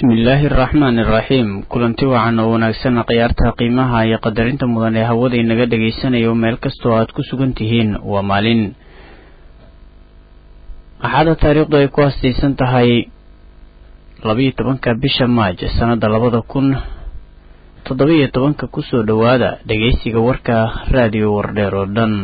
bismillaahi araxmaani iraxiim kulanti wacan oo wanaagsan khiyaarta qiimaha iyo qadarinta mudan ee hawada inaga dhagaysanayo meel kastoo aad ku sugan tihiin waa maalin axaada taariikhdu ay ku hastaysan tahay labayo tobanka bisha maaj sannada labada kun toddoba-iyo tobanka kusoo dhowaada dhagaysiga warka raadiyo wardheer oo dhan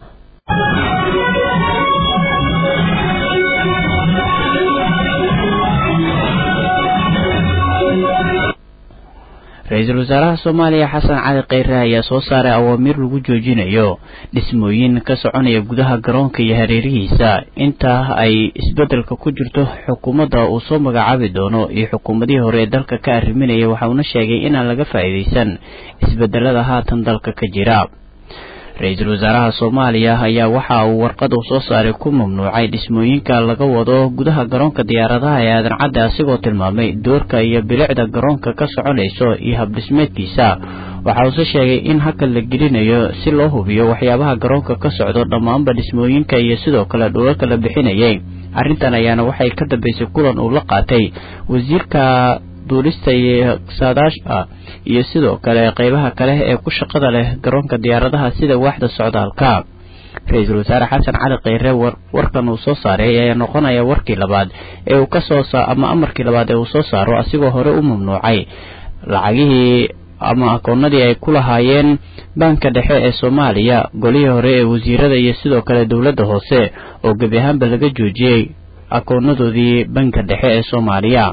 ra-iisul wasaaraha soomaaliya xasan cali kheyre ayaa soo saaray awaamiir lagu joojinayo dhismooyin ka soconaya gudaha garoonka iyo hareerihiisa intaa ay isbeddelka ku jirto xukuumadda uu soo magacaabi doono iyo xukuumadihii hore ee dalka ka arriminaya waxa uuna sheegay inaan laga faa'iidaysan isbeddelada haatan dalka ka jira ra-iisul wasaaraha soomaaliya ayaa waxa uu warqad uu soo saaray ku mamnuucay dhismooyinka laga wado gudaha garoonka diyaaradaha ee aadan cadde asigoo tilmaamay doorka iyo bilicda garoonka ka soconayso iyo habdhismeedkiisa waxa uuse sheegay in hakal la gelinayo si loo hubiyo waxyaabaha garoonka ka socdo dhammaanba dhismooyinka iyo sidoo kale dhulalka la bixinayay arrintan ayaana waxay ka dambaysay kulan uu la qaatay wasiirka duulista iyo saadaasha iyo sidoo kale qeybaha kale ee ku shaqada leh garoonka diyaaradaha sida waaxda socdaalka ra-iisul wasaare xasan cali kheyre warkan uu soo saaray ayaa noqonaya warkii labaad ee uu kasoo ama amarkii labaad ee uu soo saaro asigoo hore u mamnuucay lacagihii ama akoonadii ay ku lahaayeen baanka dhexe ee soomaaliya golihii hore ee wasiirada iyo sidoo kale dowladda hoose oo gebi ahaanba laga joojiyey akoonadoodii banka dhexe ee soomaaliya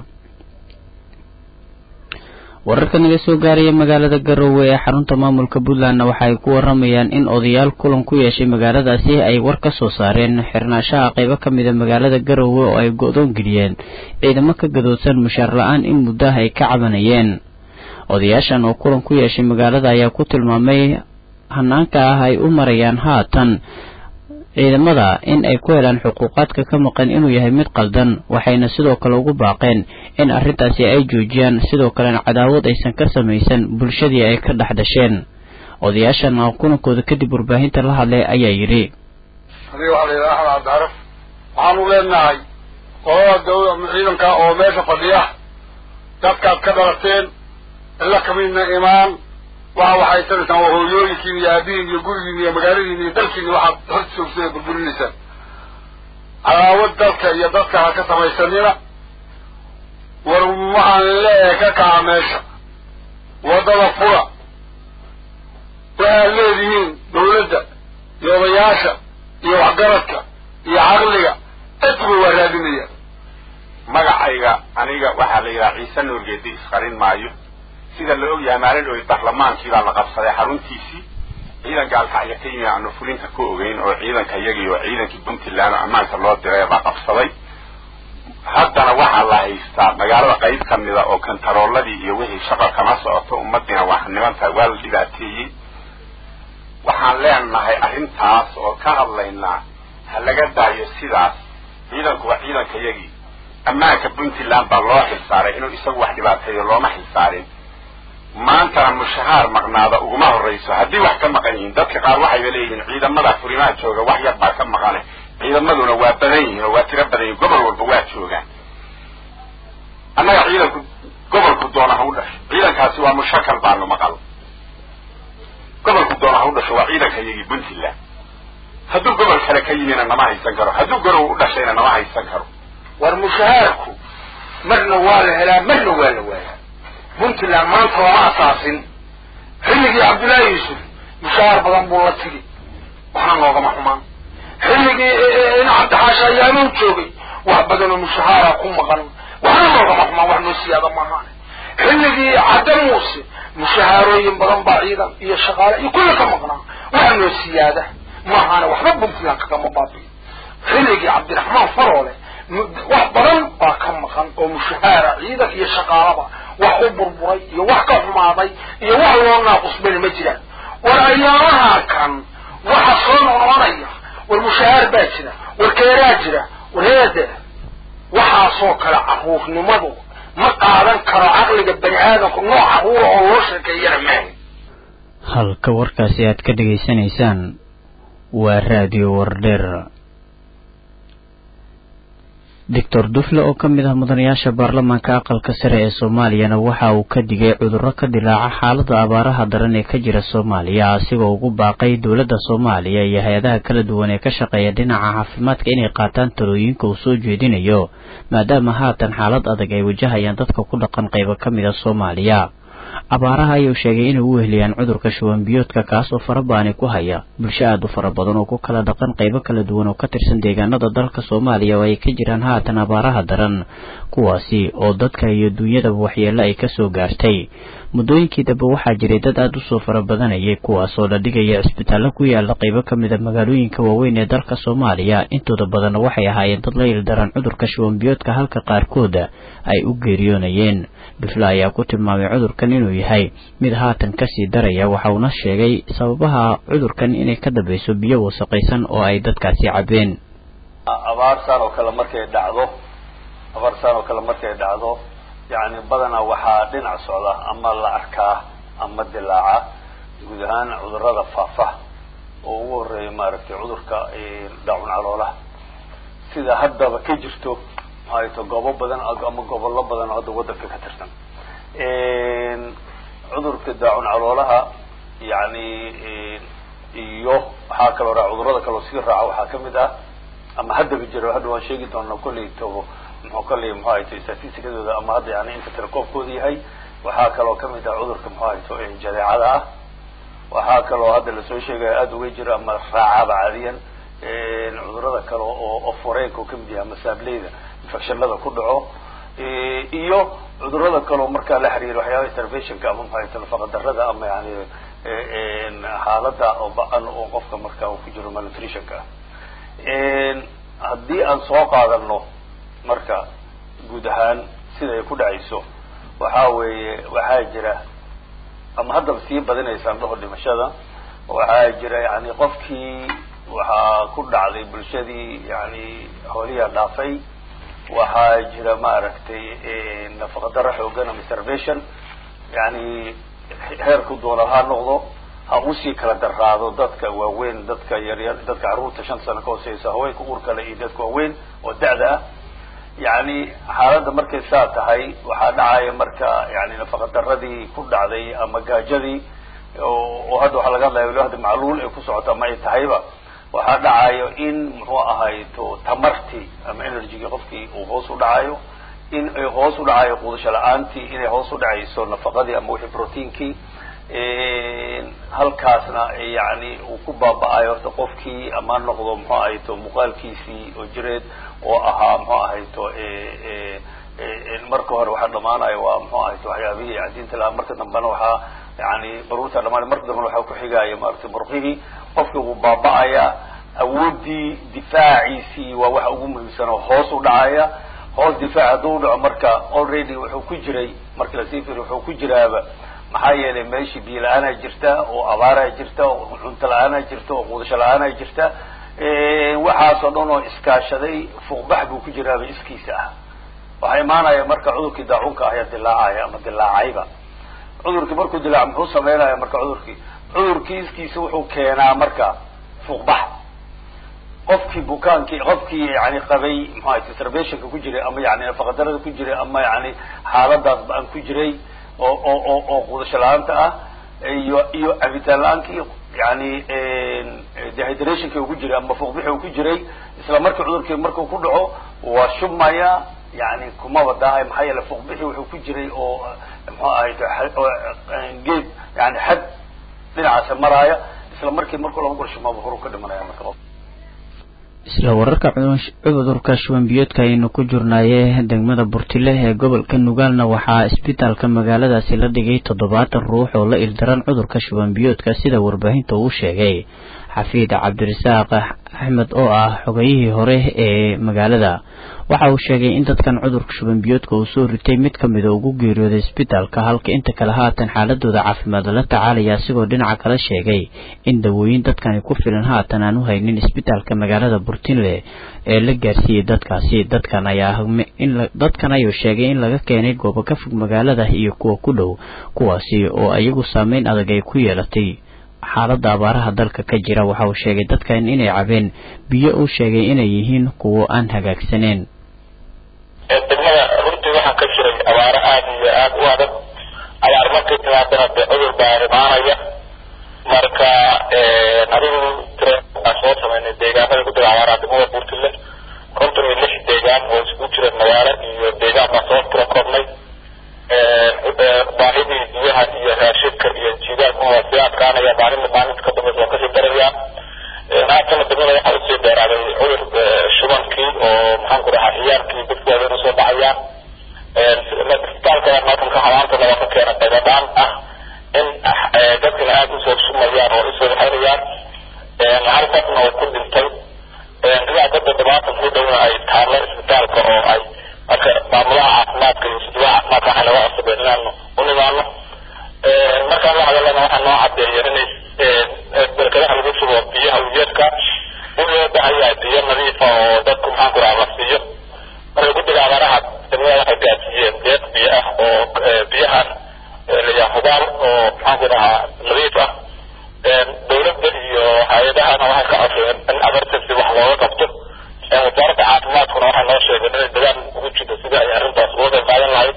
wararka naga soo gaaraya magaalada garowe ee xarunta maamulka puntlandna waxa ay ku waramayaan in odayaal kulan ku yeeshay magaaladaasi ay war ka soo saareen xirnaashaha qaybo ka mida magaalada garowe oo ay go-doon geliyeen ciidamo ka gadoodsan mushaar la-aan in muddaha ay ka cabanayeen odayaashan oo kulan ku yeeshay magaalada ayaa ku tilmaamay hanaanka ah ay u marayaan haatan ciidamada in ay ku helaan xuquuqaadka ka maqan inuu yahay mid qaldan waxayna sidoo kale ugu baaqeen in arrintaasi ay joojiyaan sidoo kalena cadaawad aysan ka samaysan bulshadii ay ka dhex dhasheen odayaashan oo kulankooda kadib warbaahinta la hadlay ayaa yidhi adiga waxaa la yidhaha axmed cabdicaraf waxaanu leenahay qolada dawla ciidanka oo meesha fadhiya dadkaad ka dhalateen ila kamidna imaan waxa waxay sanaysaan waa hooyooyinkiin iyo aabihiin iyo gurigiin iyo magaaladiin iyo dalkiin waxaad hor joogsa ee burburinaysaan cadaawad dalka iyo dadka ha ka samaysanina war waxaan leeyahay ka kaca meesha waddada fura waxaad leedihiin dawladda iyo odayaasha iyo waxgaradka iyo caqliga dadkuba waa raadinayaan magacayga aniga waxaa la yidhaha ciise nuurgeedi isqarin maayo sida la og yahay maalin dhowy barlamaankii baa la qabsaday xaruntiisii ciidanka alkacya ka yimi aanu fulinta ku ogeyn oo ciidanka iyagii oo ciidankii puntland oo ammaanka loo diray baa qabsaday haddana waxaa la haystaa magaalada qayb ka mida oo kantarooladii iyo wixii shaqo kama socoto ummadiina wax nimantahay waa la dhibaateeyey waxaan leenahay arrintaas oo ka hadlaynaa ha laga daayo sidaas ciidanku waa ciidanka iyagii ammaanka puntland baa loo xilsaaray inuu isagu wax dhibaateeyo looma xilsaarin maantana mushahaar maqnaada uguma horrayso haddii wax ka maqan yihiin dadka qaar waxayba leeyihiin ciidamada furimaha jooga wax yar baa ka maqane ciidamaduna waa badan yihiin oo waa tiro badan yihin gobol walba waa joogaan annaga ciidanku gobolku doona ha u dhasho ciidankaasi waa mushakal baanu maqal gobolku doona ha u dhasho waa ciidanka iyagii puntland hadduu gobol kale ka yimina nama haysan karo hadduu garow u dhashayna nama haysan karo war mushahaarku marna waa la helaa marna waa la waayaa puntland maanta looma asaasin xilligii cabdullaahi yuusuf mushahaar badan buu la tigi waxna noogama xumaan xilligii in cabdixaasha ayaamuu joogay wax badanoo mushahaara ku maqan waxna noogama xumaan wax noo siyaada maahaan xilligii cadde muuse mushahaarooyin badan baa ciidan iyo shaqaale iyo kulla ka maqnaa wax noo siyaada maahaane waxba puntland kagama baabiyo xilligii cabdiraxmaan faroole wax badan baa ka maqan oo mushahaara ciidan iyo shaqaalaba wax u burburay iyo wax ka xumaaday iyo wax loo naaqusbani ma jiraan war ayaamaha kan waxa soo noqnoqonaya war mushahaar baa jira war keeraa jira war heede waxaasoo kale caruurnimadu ma qaadan karo caqliga bani aadamku nooc caruura oo loo sheekeeyana maaha halka warkaasi aad ka dhegaysanaysaan waa raadiyo wardheer doctor dufle oo ka mid ah mudanayaasha baarlamaanka aqalka sare ee soomaaliyana waxa uu ka digay cudurro ka dilaaca xaalada abaaraha daran ee ka jira soomaaliya asigoo ugu baaqay dowladda soomaaliya iyo hay-adaha kala duwan ee ka shaqeeya dhinaca caafimaadka inay qaataan talooyinka uu soo jeedinayo maadaama haatan xaalad adag ay wajahayaan dadka ku dhaqan qaybo ka mid a soomaaliya abaaraha ayuu sheegay inay u weheliyaan cudurka shuban biyoodka kaas oo farabaani ku haya bulsho aada u fara badan oo ku kala dhaqan qaybo kala duwan oo ka tirsan deegaanada dalka soomaaliya oo ay ka jiraan haatan abaaraha daran kuwaasi oo dadka iyo duunyadaba waxyeello ay kasoo gaartay muddooyinkii dambe waxaa jiray dad aada usoo fara badanayay kuwaas oo la dhigaya cisbitaallo ku yaala qaybo ka mid a magaalooyinka waaweyn ee dalka soomaaliya intooda badanna waxay ahaayeen dad la ildaran cudurka shuban biyoodka halka qaarkooda ay u geeriyoonayeen dufle ayaa ku tilmaamay cudurkan inuu yahay mid haatan kasii daraya waxa uuna sheegay sababaha cudurkan inay ka dambayso biyo wasaqaysan oo ay dadkaasi cabeen abaarsaan oo kale markay dhacdo abaarsaan oo kale markay dhacdo yacni badanaa waxaa dhinac socda ama la arkaa ama dilaaca guud ahaan cudurrada faafa oo ugu horeeya maaragtay cudurka daacun caloolaha sida haddaba ka jirto maxaayto goobo badan ama gobollo badan oo hadda waddanka ka tirsan cudurka daacun caloolaha yani iyo waxaa kaloo raa cudurrada kaloo sii raaca waxaa kamid ah ama haddaba jiro hadda waan sheegi doonaa kolley tobo muxuu kolley muxuu hayto statisticadooda ama hadda yani inta telekoobkooda yahay waxaa kaloo kamid ah cudurka muxuu hayto jadeecada ah waxaa kaloo hadda lasoo sheegaya aada uga jiro ama raacaba caadiyan cudurrada kale oo oforeenka oo kamid yahay ama saableyda infectionada ku dhaco iyo cudurrada kaleo markaa la xiriira waxyaabaha interventionka ama maxay nafaqa darada ama yani xaalada oo ba-an oo qofka marka uu ku jiro malnutritionka ah haddii aan soo qaadano marka guud ahaan sida ay ku dhacayso waxa weeye waxaa jira ama haddaba sii badinaysaan dhaho dhimashada waxaa jira yani qofkii waxaa ku dhacday bulshadii yani hooliyaa dhaafay waxaa jira maaragtay nafaqa daro xoogan ama starvation yani heerku doona ha noqdo ha usii kala daraado dadka waaweyn dadka yaryar dadka carruurta shan sano ka hooseysa haweenka uurkale iyo dadka waaweyn oo da-da ah yani xaaladda markay saa tahay waxaa dhacaya marka yani nafaqa daradii ku dhacday ama gaajadii oo hadda waxaa laga hadlaya wali hadda macluul ay ku socoto ama ay tahayba waxaa dhacayo in muxuu ahayto tamartii ama energygii qofkii uu hoos u dhacayo in ay hoos u dhacayo quudasho la-aantii inay hoos u dhacayso nafaqadii ama wixii proteinkii halkaasna yani uu ku baaba-ayo horta qofkii ama noqdo muxuu ahayto muuqaalkiisii oo jireed oo ahaa muxuu ahayto marka hore waxaa dhamaanayo waa muxuu ahayto waxyaabihii cadiinta lahaa marka dambena waxaa yani baruurta dhamaanay marka dambena waxaa kuxigaya maaragtay murqihii qofkii wuu baaba-aya awoodii difaaciisii waa waxa ugu muhiimsan oo hoos u dhacaya hoos difaac hadduu u dhaco marka already wuxuu ku jiray marka lasii firiyo wuxuu ku jiraaba maxaa yeelay meeshii biyo la-aanaa jirta oo abaaraa jirta oo cunto la-aanaa jirta oo quudasho la-aanaa jirta waxaasoo dhan oo iskaashaday fuuqbax buu ku jiraaba iskiisa ah waxaa imaanaya marka cudurkii daacunka ayaa dilaacaya ama dilaacayba cudurkii markuu dilaac muxuu sameynaya marka cudurkii cudurkii iskiisa wuxuu keenaa marka fuuqbax qofkii bukaankii qofkii yani qabay muxuaha starvationka ku jiray ama yani nafaqadarada ku jiray ama yani xaaladaas ba-an ku jiray oo oo oo oo quudasho la-aanta ah iyo iyo cabitaan la-aankii yani dehydrationki ku jiray ama fuuqbixi uu ku jiray isla markii cudurkii markuu ku dhaco waa shubmaya yani kumaba daahay maxaa yeele fuuqbixi wuxuu ku jiray oo muxuu ahay geed yani xad dhinacaasa maraaya isla markii markuu laba gurshumaba horu ka dhimanaya marka isla wararka cudurka shuban biyoodka aynu ku jirnaaye degmada burtile ee gobolka nugaalna waxaa isbitaalka magaaladaasi la dhigay toddobaatan ruux oo la ildaran cudurka shuban biyoodka sida warbaahinta uu sheegay xafiid cabdirasaaq axmed oo ah xogayihii hore ee magaalada waxa uu sheegay in dadkan cudurka shuban biyoodka uu soo ritay mid ka mida ugu geeriyooday isbitaalka halka inta kale haatan xaaladooda caafimaad la tacaalaya asigoo dhinaca kale sheegay in dawooyin dadkani ku filan haatan aan u haynin isbitaalka magaalada burtinle ee la gaarsiiyey dadkaasi dadkan ayaa dadkan ayuu sheegay in laga keenay goobo ka fog magaalada iyo kuwa ku dhow kuwaasi oo iyagu saameyn adag ay ku yeelatay xaaladda abaaraha dalka ka jira waxa uu sheegay dadkan inay cabeen biyo uu sheegay inay yihiin kuwo aan hagaagsaneen degmada runtii waxaa ka jiray abaaro aada iyo aada u adag abaar markay timaadana dee cudur baa imaanaya marka adigu tira aan soo samaynay deegaanada ku jira abaaraha degmada puntland konton iyo lix deegaan oo isku jira magaalo iyo deegaan baan soo tira koobnay baahidii biyaha iyo raashidka iyo jiidaalka waa sii adkaanaya maalinta maalinta ka dambeysa waa kasii darayaa haatana degmada waxaa usii dheeraaday cudur shubankii oo maxaan ku dhahaa ciyaalkii dadku waaweyn usoo dhacayaan isbitaalka markanka hamaantana waa ka keena qaybadaan ah in dadkana aada usoo sumayaan oo usoo waxaynayaan hal qofna uu ku dhintay ilaa dad toddobaatan ku dhowna ay taallo isbitaalka oo ay marka maamulaha caafimaadka iyo sudubaha caafimaadka waxay naga codsadeen inaanu u nimaano markaan la hadalana waxaa noo cadeeya inay barkadaha lagu shubo biyaha ujeedka in loo baahan yahay biyo nadiifa oo dadku maxaan ku dhaha la siiyo marka guddiga abaaraha degmada waxay gaadsiiyeen deeq biyo ah oo biyahan layaa hubaal oo maxaan ku dhahaa nadiif ah dawladda iyo hay-adahana waxay ka codsadeen in emergency wax looga qabto wasaaradda caafimaadkuna waxay noo sheegeen inay dadaal ugu jirto sidii ay arrintaas uga qayb qaadan lahayd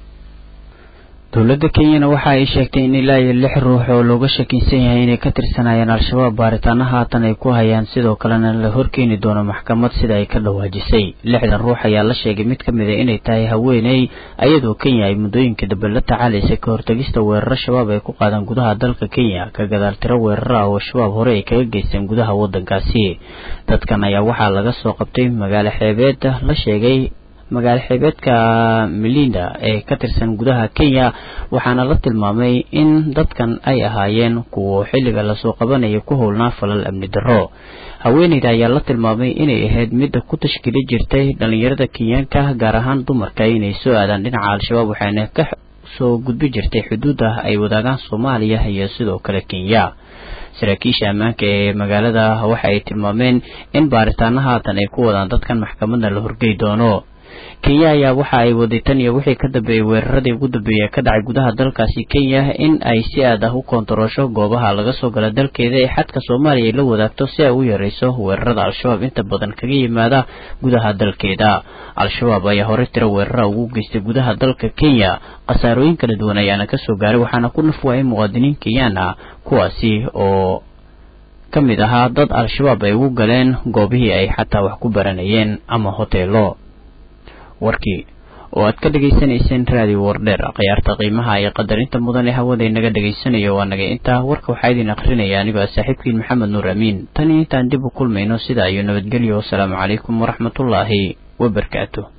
dowladda kenyana waxa ay sheegtay in ilaa iyo lix ruux oo looga shakiisan yahay inay ka tirsanayaan al-shabaab baaritaano haatan ay ku hayaan sidoo kalena la horkeeni doono maxkamad sida ay ka dhawaajisay lixdan ruux ayaa la sheegay mid ka mid a inay tahay haweeney ayadoo kenya ay muddooyinka dambe la tacaalaysay ka hortagista weeraro shabaab ay ku qaadaan gudaha dalka kenya ka gadaal tiro weeraro ah oo shabaab hore ay kaga geysteen gudaha waddankaasi dadkan ayaa waxaa laga soo qabtay magaalo xeebeed la sheegay magaalo xeebeedka melinda ee ka tirsan gudaha kenya waxaana la tilmaamay in dadkan ay ahaayeen kuwa xilliga lasoo qabanaya ku howlnaa falal amni darro haweeneyda ayaa la tilmaamay inay ahayd midda ku tashkiili jirtay dhalinyarada kenyaanka gaar ahaan dumarka inay soo aadaan dhinaca al-shabaab waxayna ka soo gudbi jirtay xuduudda ay wadaagaan soomaaliya iyo sidoo kale kenya saraakiisha ammaanka ee magaalada waxa ay tilmaameen in baaritaano haatan ay ku wadaan dadkan maxkamadna la horgey doono kenya ayaa waxa ay waday tan iyo wixii ka dambeeyey weeraradii ugu dambeeyay ka dhacay gudaha dalkaasi kenya in ay si aad ah u koontaroosho goobaha laga soo gala dalkeeda ee xadka soomaaliya ay la wadaagto si ay u yareyso weerarada al-shabaab inta badan kaga yimaada gudaha dalkeeda al-shabaab ayaa hore tiro weerara ugu geystay gudaha dalka kenya khasaarooyin kala duwan ayaana kasoo gaaray waxaana ku naf waayay muwaadiniin kenyaan ah kuwaasi oo ka mid ahaa dad al-shabaab ay ugu galeen goobihii ay xataa wax ku baranayeen ama hoteelo warkii oo aad ka dhegaysanayseen raadiyo wardheer khiyaarta qiimaha iyo qadarinta mudan ee hawada inaga dhegaysanayo waa naga intaa warka waxaa idin akrinaya anigoo ah saaxiibkiin maxamed nuur amiin tan iyo intaan dib u kulmayno sida ayuu nabadgelyo wasalaamu calaykum waraxmatullaahi wabarakaatu